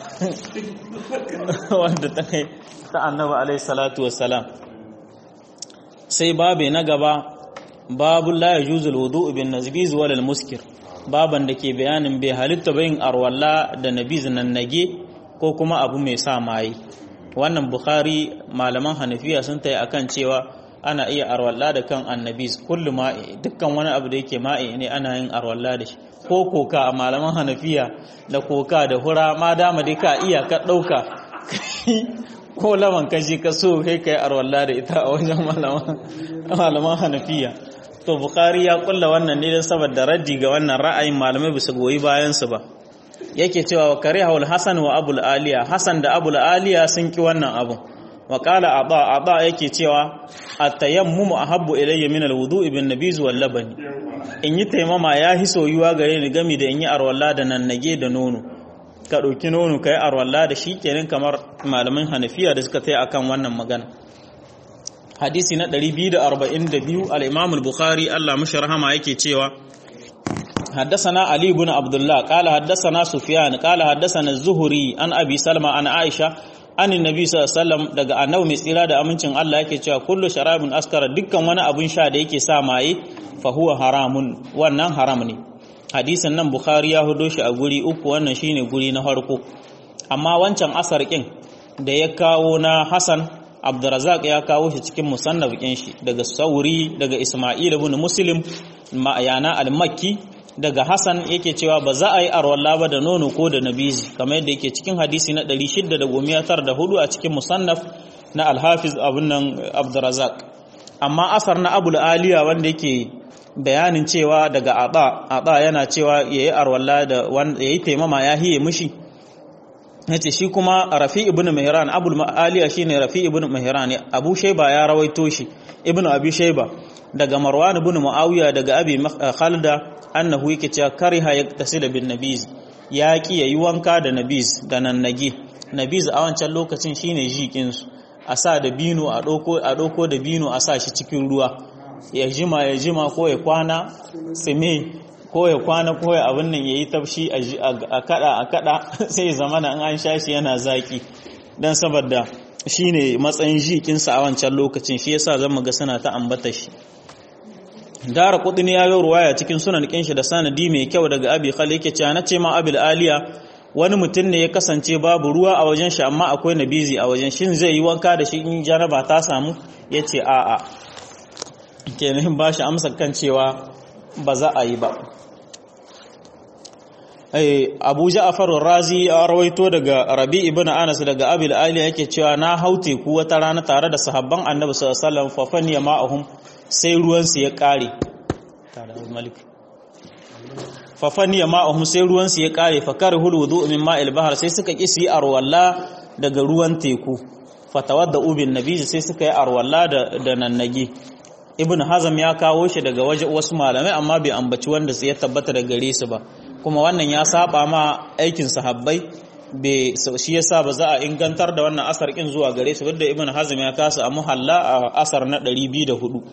wanda ta kai ta annabi alaihi salatu wassalam sai babe na gaba babu la yajuzu alwudu bin nazbiz wal muskir baban da ke bayanin bai halitta bayin arwalla da nabiz nan nage ko kuma abu mai sa maye wannan bukhari malaman hanafiya sun tayi akan cewa ana iya arwalla da kan annabis kullu ma'i dukkan wani abu da yake ma'i ne ana yin arwalla da shi ko koka a malaman hanafiya da koka da hura ma dama dai ka iya ka dauka ko laman kashi ka so kai kai arwalla da ita a wajen malaman hanafiya to bukhari ya kulla wannan ne don saboda raddi ga wannan ra'ayin malamai bisa goyi bayan su ba yake cewa wa karihul hasan wa abul aliya hasan da abul aliya sun ki wannan abu wa qala aba aba yake cewa at-tayammum ahabbu ilayya min al-wudu'i bin nabiz wal labani in yi taimama ya hi soyuwa gare ni gami da in yi arwalla da nannage da nono ka ɗauki nono ka yi arwalla da shi kenan kamar malamin hanafiya da suka taya akan wannan magana hadisi na 242 al-imam al-bukhari Allah mushi rahama yake cewa حدثنا علي بن عبد الله قال حدثنا سفيان قال حدثنا الزهري عن ابي سلمى عن عائشه عن النبي صلى الله عليه وسلم daga annabi mai tsira da amincin Allah yake cewa kullu sharabin askara dukkan wani abun sha da yake sa maye fa huwa haramun wannan haram ne hadisin nan bukhari ya hudo shi a guri uku wannan shine guri na farko amma wancan asar kin da ya kawo na Hassan Abdurrazzaq ya kawo shi cikin musannaf kin shi daga Sauri daga Isma'il ibn Muslim ma'ayana al-Makki daga Hassan yake cewa ba za a yi arwalla ba da nono ko da nabizi kamar yadda yake cikin hadisi na 694 a cikin musannaf na Al-Hafiz abun nan Abdurrazzaq amma asar na Abul Aliya wanda yake bayanin cewa daga Aba Aba yana cewa yayi arwalla da yayi taimama ya hiye mushi yace shi kuma Rafi ibn Mihran Abul Aliya shine Rafi ibn Mihran Abu Shayba ya rawaito shi Ibn Abi Shayba daga Marwan ibn Muawiya daga Abi Khalda annahu yake cewa kariha yaktasila bin nabiz ya ki yayi wanka da nabiz da nannage nabiz a wancan lokacin shine jikin su a sa da bino a doko a doko da bino a sa shi cikin ruwa ya jima ya jima ko ya kwana tsime ko ya kwana ko ya abin nan yayi tafshi a kada a kada sai zamana in an sha shi yana zaki dan saboda shine matsayin jikin sa a wancan lokacin shi yasa zan ga suna ta ambata shi dara kudin ya yi ruwaya cikin sunan kinshi da sanadi mai kyau daga abi khali yake cewa nace ma abil aliya wani mutum ne ya kasance babu ruwa a wajen shi amma akwai nabizi a wajen shin zai yi wanka da shi in janaba ta samu yace a a kenan ba shi amsa kan cewa ba za a yi ba abu ja'far razi ya rawaito daga rabi ibn anas daga abil aliya yake cewa na haute ku wata rana tare da sahabban annabi sallallahu alaihi wasallam fa faniya ma'ahum sai ruwansu ya ƙare fafaniya ma'ahum sai ruwansu ya ƙare fakar huludu min ma'il bahar sai suka ƙi su yi arwalla daga ruwan teku fatawar da ubin nabi sai suka yi arwalla da nannage ibn hazam ya kawo shi daga waje wasu malamai amma bai ambaci wanda su ya tabbata da gare su ba kuma wannan ya saba ma aikin sahabbai shi yasa ba za a ingantar da wannan asar kin zuwa gare su da ibn hazm ya kasa a muhalla a asar na 204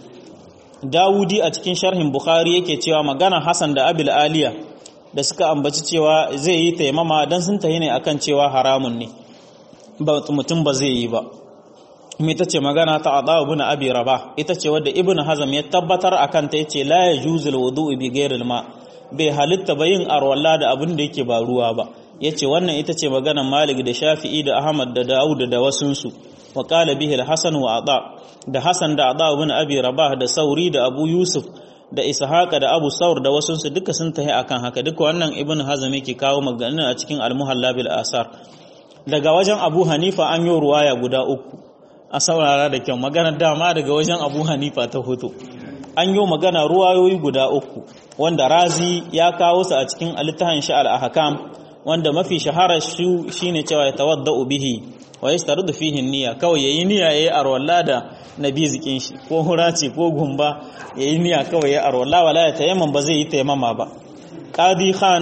dawudi a cikin sharhin bukhari yake cewa magana hasan da abil aliya da suka ambaci cewa zai yi taimama dan sun tahi ne akan cewa haramun ne ba mutum ba zai yi ba kuma ita ce magana ta ada ibn abi rabah ita ce wadda ibn hazm ya tabbatar akan ta yace la yajuzul wudu'u bi ghayril ma bai halitta ba yin arwalla da abin da yake ba ruwa ba ya ce wannan ita ce maganar malik da shafi'i da ahmad da dawud da wasunsu wa qala bihi al-hasan wa ada da hasan da ada ibn abi rabah da sauri da abu yusuf da ishaqa da abu saur da wasunsu duka sun tahi akan haka duka wannan ibn hazm yake kawo maganar a cikin al-muhalla bil asar daga wajen abu hanifa an yi ruwaya guda uku a saurara da kyau maganar dama daga wajen abu hanifa ta hoto an yi magana ruwayoyi guda uku wanda razi ya kawo su a cikin alittahan shi al-ahkam wanda mafi shahara shi shine cewa ya tawadda'u bihi wa yastarudu fihi niyya kawai yayi niyya yayi arwalla da nabi zikin shi ko hurace ko gumba yayi niyya kawai yayi arwalla wala ya tayammam ba zai yi tayammama ba qadi khan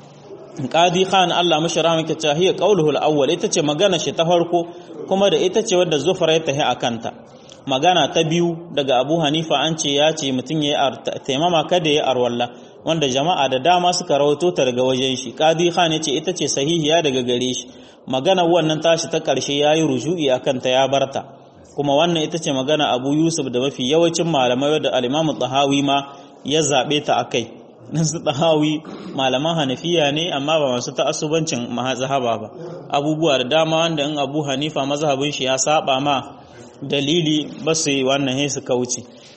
qadi khan Allah mushara maka cewa hiya qawluhu al-awwal ita ce magana shi ta farko kuma da ita ce wadda zufra ya tahi akanta magana ta biyu daga Abu Hanifa an ce ya ce mutum yayi tayammama kada yayi arwalla wanda jama'a da dama suka rawato ta daga wajen shi qadi khan yace ita ce sahihiya daga gare shi magana wannan tashi ta karshe yayi ruju'i akan ta ya barta kuma wannan ita ce magana Abu Yusuf da mafi yawancin malamai da al-Imam Tahawi ma ya zabe ta akai nan su Tahawi malaman Hanafiya ne amma ba masu ta'assubancin mazhaba ba abubuwa da dama wanda in Abu Hanifa mazhabin shi ya saba ma dalili ba su wannan sai su kauce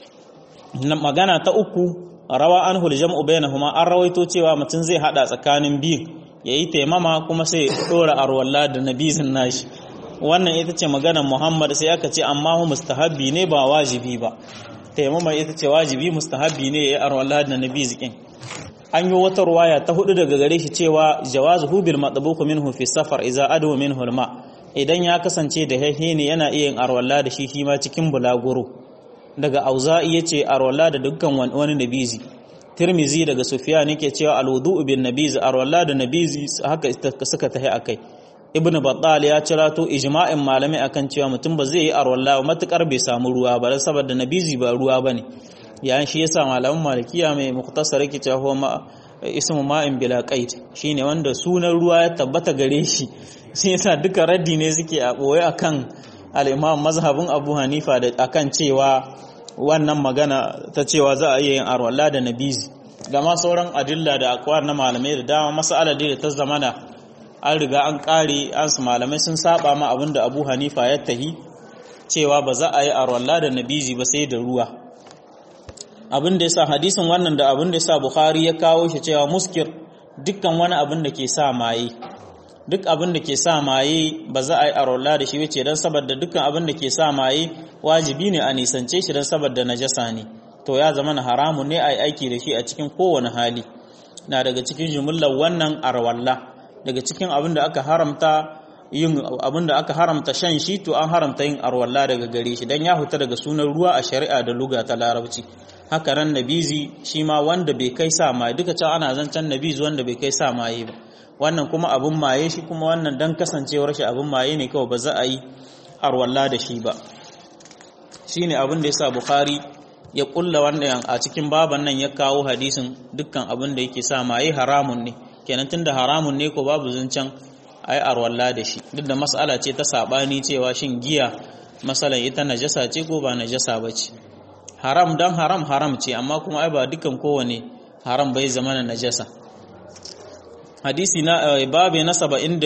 magana ta uku rawa an jam'u bainahuma an rawaito cewa mutum zai hada tsakanin biyu yayi taimama kuma sai dora arwalla da nabizin nashi wannan ita ce maganar Muhammad sai aka ce amma hu mustahabbi ne ba wajibi ba taimama ita ce wajibi mustahabbi ne ya arwala da nabi zikin an yi wata ruwaya ta hudu daga gare shi cewa jawazu bil matbuq minhu fi safar idza adu minhu al ma idan ya kasance da hehe ne yana iya yin arwala da shi shi ma cikin bulaguro daga auza'i yace arwala da dukkan wani nabizi tirmizi daga sufyan yake cewa al wudu bin nabizi arwala da nabizi haka suka tahi akai ibnu battal ya cira to ijma'in malamai akan cewa mutum ba zai yi arwalla matukar bai samu ruwa ba dan saboda nabizi ba ruwa bane yayin shi yasa malaman malikiya mai muktasar yake cewa huwa ma ismu ma'in bila qaid shine wanda sunan ruwa ya tabbata gare shi shi yasa duka raddi ne suke a boye akan al-imam mazhabin Abu Hanifa da akan cewa wannan magana ta cewa za a iya yin arwalla da nabizi gama sauran adilla da akwar na malamai da dama mas'ala da ta zamana an riga an kare an su malamai sun saba ma abinda abu hanifa ya tahi cewa ba za a yi arwalla da nabizi ba sai da ruwa abin da ya sa hadisin wannan da abin da ya sa bukhari ya kawo shi cewa muskir dukkan wani abin da ke sa maye duk abin da ke sa maye ba za a yi arwalla da shi wace don saboda dukkan abin da ke sa maye wajibi ne a nisance shi don saboda najasa ne to ya zama na haramun ne a yi aiki da shi a cikin kowane hali na daga cikin jumullar wannan arwalla daga cikin abin da aka haramta yin abin da aka haramta shan shi to an haramta yin arwalla daga gare shi dan ya huta daga sunan ruwa a shari'a da luga ta larabci haka ran nabizi shi ma wanda bai kai sa maye duka can ana zancen nabizi wanda bai kai sa maye ba wannan kuma abin maye shi kuma wannan dan kasancewar shi abin maye ne kawai ba za a yi arwalla da shi ba shine abin da yasa bukhari ya kulla wannan a cikin baban nan ya kawo hadisin dukkan abin da yake sa maye haramun ne kenan tunda haramun ne ko babu zancen ai arwalla da shi duk da mas'ala ce ta sabani cewa shin giya masalan ita najasa ce ko ba najasa ba ce haram dan haram haram ce amma kuma ai ba dukan kowane haram bai zama na najasa hadisi na babu na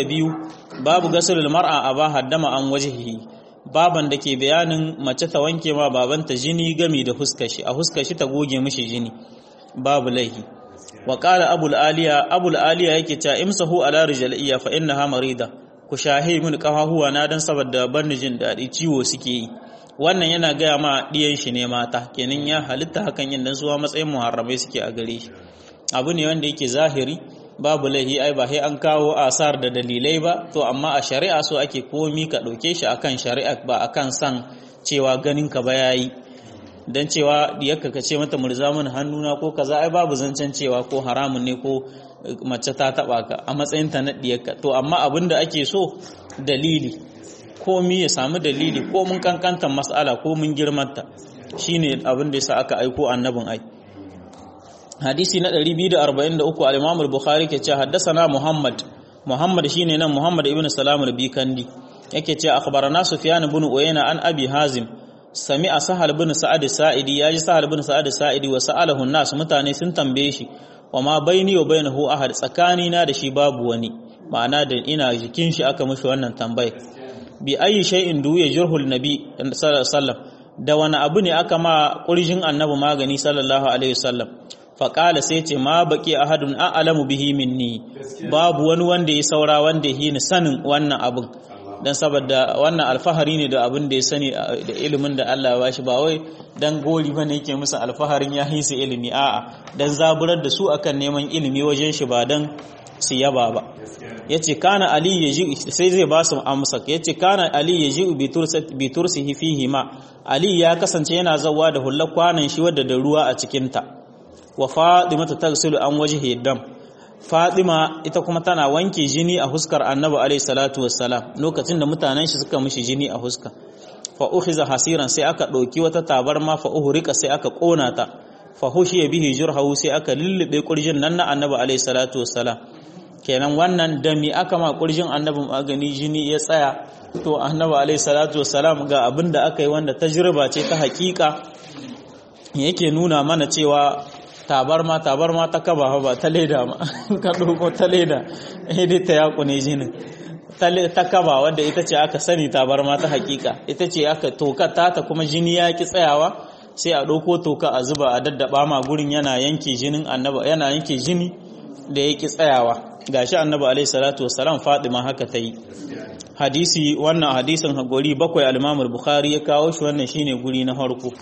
72 babu gasulul mar'a aba haddama an wajhihi baban da ke bayanin mace ta wanke ma babanta jini gami da huskar shi a huskar shi ta goge mishi jini babu laihi wa qala abul aliya abul aliya yake cewa imsahu ala rijaliya fa innaha marida ku shahi min kafahuwa na dan saboda banni jin dadi ciwo suke yi wannan yana gaya ma diyan shi ne mata kenan ya halitta hakan yin dan suwa matsayin muharramai suke a gare shi abu ne wanda yake zahiri babu laihi ai ba sai an kawo asar da dalilai ba to amma a shari'a so ake komi ka ɗauke shi akan shari'a ba akan san cewa ganin ka ba yayi dan cewa diyarka ka ce mata murza mun hannuna ko kaza ai babu zancen cewa ko haramun ne ko mace ta taba ka a matsayin ta na diyarka to amma abin da ake so dalili komi ya samu dalili ko mun kankanta mas'ala ko mun girmanta shine abin da yasa aka aiko annabin ai hadisi na 243 al-Imam al-Bukhari ke cewa haddathana Muhammad Muhammad shine nan Muhammad ibn Salam al-Bikandi yake cewa akhbarana Sufyan ibn Uyayna an Abi Hazim sami'a Sahal ibn Sa'ad Sa'idi yaji Sahal ibn Sa'ad Sa'idi wa sa'alahu an-nas mutane sun tambaye shi wa ma baini wa bainahu ahad tsakani na da shi babu wani ma'ana da ina jikin shi aka mishi wannan tambaye bi ayi shay'in du ya jurhul nabi sallallahu alaihi wasallam da wani abu ne aka ma kurjin annabi magani sallallahu alaihi wasallam faƙala sai ce ma baƙi ahadun a'lamu bihi minni babu wani wanda ya saura wanda ya ni sanin wannan abin dan saboda wannan alfahari ne da abin da ya sani da ilimin da Allah ya bashi ba wai dan gori bane yake musu alfaharin ya hisa ilimi a'a dan zaburar da su akan neman ilimi wajen shi ba dan su yaba ba yace kana ali yaji sai zai ba su amsa yace kana ali yaji bi tursihi fihi ma ali ya kasance yana zawa da hullar kwanan shi wadda da ruwa a cikin ta wa Fatima ta tagsilu an wajhi dam Fatima ita kuma tana wanke jini a huskar Annabi alayhi salatu wassalam lokacin da mutanen shi suka mishi jini a huska fa ukhiza hasiran sai aka dauki wata tabarma fa uhrika sai aka kona ta fa hushiya bihi jurhahu sai aka lullube kurjin nan na Annabi alayhi salatu wassalam kenan wannan dami aka ma kurjin Annabi magani jini ya tsaya to Annabi alayhi salatu wassalam ga abinda aka yi wanda tajriba ce ta hakika yake nuna mana cewa tabarma tabarma ta kaba ba ta leda ma ka ɗauko ta leda dai ta yaku ne jinin ta kaba wadda ita ce aka sani tabarma ta hakika ita ce aka toka ta ta kuma jini ya ki tsayawa sai a ɗauko toka a zuba a daddaba ma gurin yana yanke jinin annaba yana yanke jini da ya ki tsayawa gashi annabi alaihi salatu wassalam Fatima haka ta yi hadisi wannan hadisin guri bakwai al-Imam bukhari ya kawo shi wannan shine guri na farko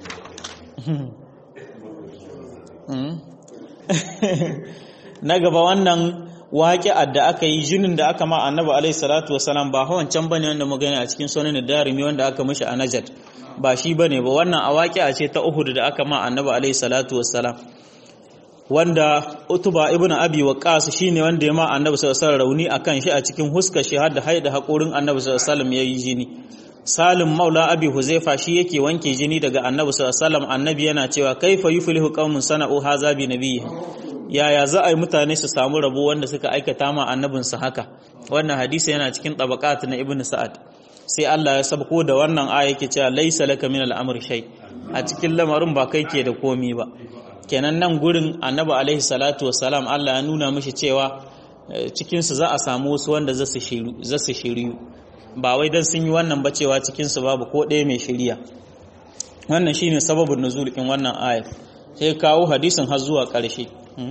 na gaba wannan waƙi'ar da aka yi jinin da aka ma annabi alaihi salatu wassalam ba wancan bane wanda mu gani a cikin sunan darimi wanda aka mishi a Najd ba shi bane ba wannan a waƙi'a ce ta Uhud da aka ma annabi alaihi salatu wassalam wanda Utuba ibn Abi Waqqas shine wanda ya ma annabi sallallahu alaihi rauni akan shi a cikin huska shi har da haida haƙorin annabi sallallahu alaihi wasallam yayi jini Salim Maula Abi Huzaifa shi yake wanke jini daga Annabi sallallahu alaihi wasallam Annabi yana cewa kaifa yuflihu qaumun sana'u haza bi nabiyyi yaya za a yi mutane su samu rabo wanda suka aikata ma annabin su haka wannan hadisi yana cikin tabaqat na Ibn Sa'ad sai Allah ya sabko da wannan aya yake cewa laysa laka min al-amri shay a cikin lamarin ba kai ke da komi ba kenan nan gurin Annabi alaihi salatu wassalam Allah ya nuna mishi cewa cikin su za a samu wasu wanda za su shiru za su shiriyu ba wai dan sun yi wannan ba cewa cikinsu babu ko ɗaya mai shirya wannan shine sababin nuzul in wannan ayat sai kawo hadisin har zuwa ƙarshe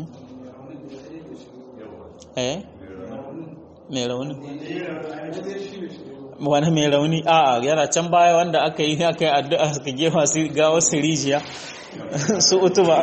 eh mai rauni wani mai rauni a yana can baya wanda aka yi aka yi addu'a suka gefa su ga wasu rijiya su utuba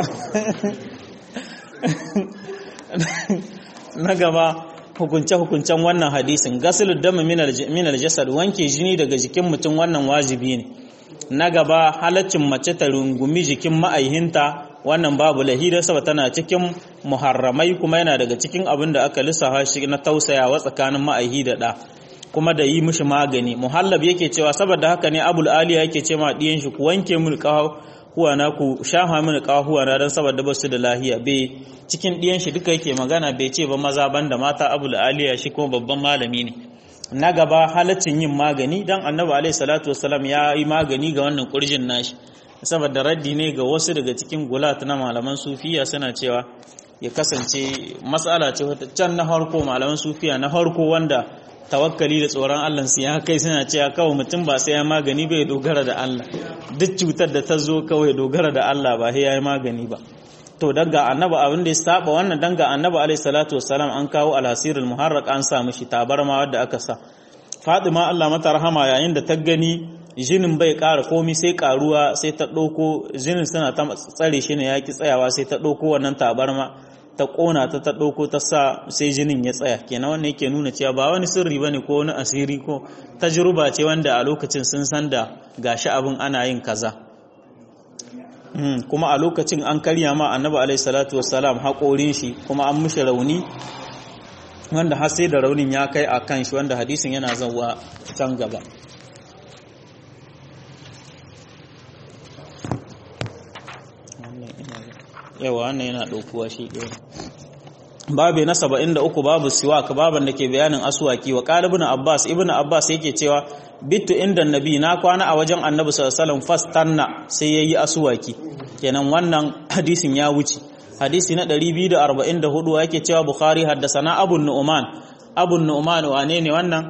na gaba hukunce-hukuncen wannan hadisin gasilul dama minal jasad wanke jini daga jikin mutum wannan wajibi ne na gaba halaccin mace ta rungumi jikin ma'aihinta wannan babu lahida saboda tana cikin muharramai kuma yana daga cikin abin da aka lissafa shi na tausayawa tsakanin ma'aihi da ɗa kuma da yi mishi magani muhallab yake cewa saboda haka ne abul aliya yake ce ma ɗiyan shi ku wanke mini huwa na ku shafa mini kahuwa na don saboda basu da lahiya bai cikin ɗiyan shi duka yake magana bai ce ba maza banda mata abul aliya shi kuma babban malami ne na gaba halaccin yin magani dan annabi alaihi salatu wasalam ya yi magani ga wannan kurjin nashi saboda raddi ne ga wasu daga cikin gulat na malaman sufiya suna cewa ya kasance matsala ce wata can na harko malaman sufiya na harko wanda tawakkali da tsoron Allah su ya kai suna cewa kawai mutum ba sai ya magani bai dogara da Allah duk cutar da ta zo kawai dogara da Allah ba sai ya yi magani ba to daga annaba abin da ya saba wannan danga annaba alaihi salatu wassalam an kawo alhasirul muharraq an sa mishi tabarma wadda aka sa Fatima Allah mata rahama yayin da ta gani jinin bai ƙara komi sai ƙaruwa sai ta ɗauko jinin suna ta tsare shi ne ya ki tsayawa sai ta ɗauko wannan tabarma ta ƙona ta ta ɗauko ta sa sai jinin ya tsaya kenan wannan yake nuna cewa ba wani sirri bane ko wani asiri ko tajruba ce wanda a lokacin sun san da gashi abin ana yin kaza kuma a lokacin an karya ma annabi alaihi salatu wassalam haƙorin shi kuma an mishi rauni wanda har sai da raunin ya kai a kan shi wanda hadisin yana zauwa can gaba yawa wannan yana ɗaukuwa shi ɗaya babu na saba'in da uku babu siwak baban da ke bayanin aswaki wa ƙalibin abbas ibn abbas yake cewa bitu inda nabi na kwana a wajen annabi sallallahu fastanna sai ya yi aswaki kenan wannan hadisin ya wuce hadisi na 244 yake cewa bukhari haddasana abu nu'man abu nu'man wane ne wannan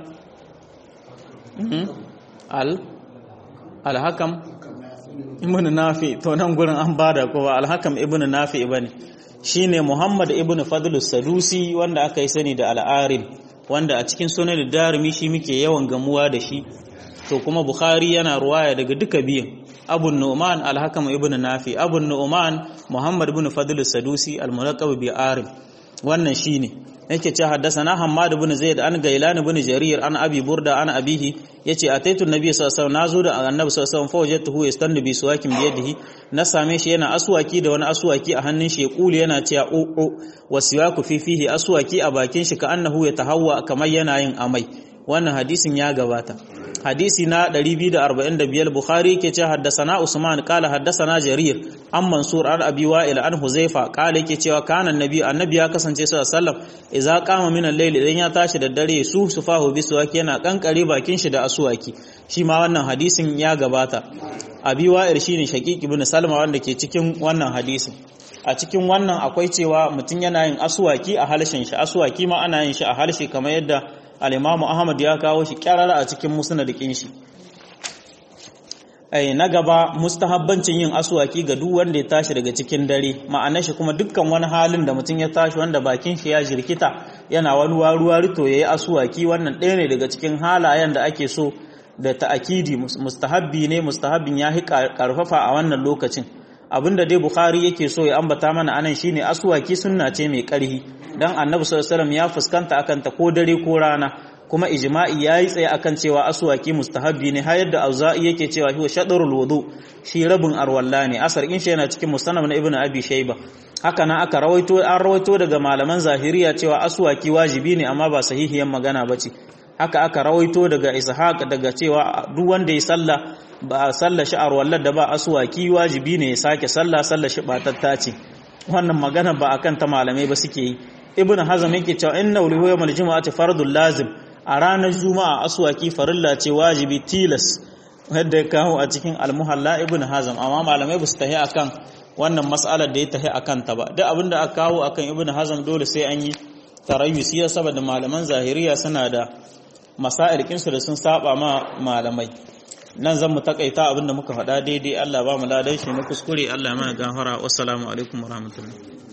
al al-hakam ibn nafi to nan gurin an bada ko al-hakam ibn nafi bane shine muhammad ibn fadl sadusi wanda aka yi sani da al-arim wanda a cikin sunan darimi shi muke yawan gamuwa da shi to kuma bukhari yana ruwaya daga duka biyan abu nu'man al-hakam ibn nafi abu nu'man muhammad ibn fadl sadusi al-mulaqab bi arim wannan shine yake ce haddathana hammad ibn zaid an gailan ibn jarir an abi burda an abihi yace ataitu nabi sallallahu alaihi wasallam nazo da annabi sallallahu alaihi wasallam fa wajadtuhu yastannu bi suwakin bi yadihi na same shi yana aswaki da wani aswaki a hannun shi ya kuli yana cewa o o wasiwaku fi fihi aswaki a bakin shi ka annahu yatahawwa kamar yana yin amai wannan hadisin ya gabata hadisi na 245 bukhari ke ce haddasana usman kala haddasana jarir an mansur an abi wa'il an huzaifa kala yake cewa kana annabi annabi ya kasance sallallahu alaihi wasallam idza qama min al-layl idan ya tashi da dare su sufahu biswaki yana kankare bakin shi da aswaki shi ma wannan hadisin ya gabata abi wa'il shine shaqiq ibn salma wanda ke cikin wannan hadisin a cikin wannan akwai cewa mutum yana yin aswaki a halshen shi aswaki ma ana yin shi a harshe kamar yadda al-Imam Ahmad ya kawo shi kyarara a cikin musnadin shi ai na gaba mustahabbancin yin aswaki ga duk wanda ya tashi daga cikin dare ma'ana shi kuma dukkan wani halin da mutum ya tashi wanda bakin shi ya jirkita yana wani waruwa rito yayi aswaki wannan ɗaya ne daga cikin halayen da ake so da ta'akidi mustahabbi ne mustahabbin ya karfafa a wannan lokacin abinda dai bukhari yake so ya ambata mana anan shine aswaki sunna ce mai karhi dan annabi sallallahu alaihi wasallam ya fuskanta akan ta ko dare ko rana kuma ijma'i yayi tsaye akan cewa aswaki mustahabbi ne har yadda auza'i yake cewa huwa shadrul wudu shi rabin arwalla ne asar in shi yana cikin musannaf na ibnu abi shayba haka nan aka rawaito an rawaito daga malaman zahiriya cewa aswaki wajibi ne amma ba sahihiyan magana bace haka aka rawaito daga ishaq daga cewa duk wanda ya sallah ba sallah shi arwallar da ba aswaki wajibi ne ya sake sallah sallah shi batatta ce wannan magana ba akan ta malamai ba suke yi ibnu hazm yake cewa inna lahu yawmal jumu'ati fardul lazim a ranar juma'a aswaki farilla ce wajibi tilas wadda ya kawo a cikin almuhalla ibn hazam amma malamai ba su tahi akan wannan mas'alar da ya tahi akan ta ba duk abinda aka kawo akan ibn hazam dole sai an yi tarayyusi ya saboda malaman zahiriya suna da masail kinsu da sun saba ma malamai nan zan mu takaita abinda muka faɗa daidai Allah ba mu ladan shi na kuskure Allah ya mana gafara wassalamu alaikum warahmatullahi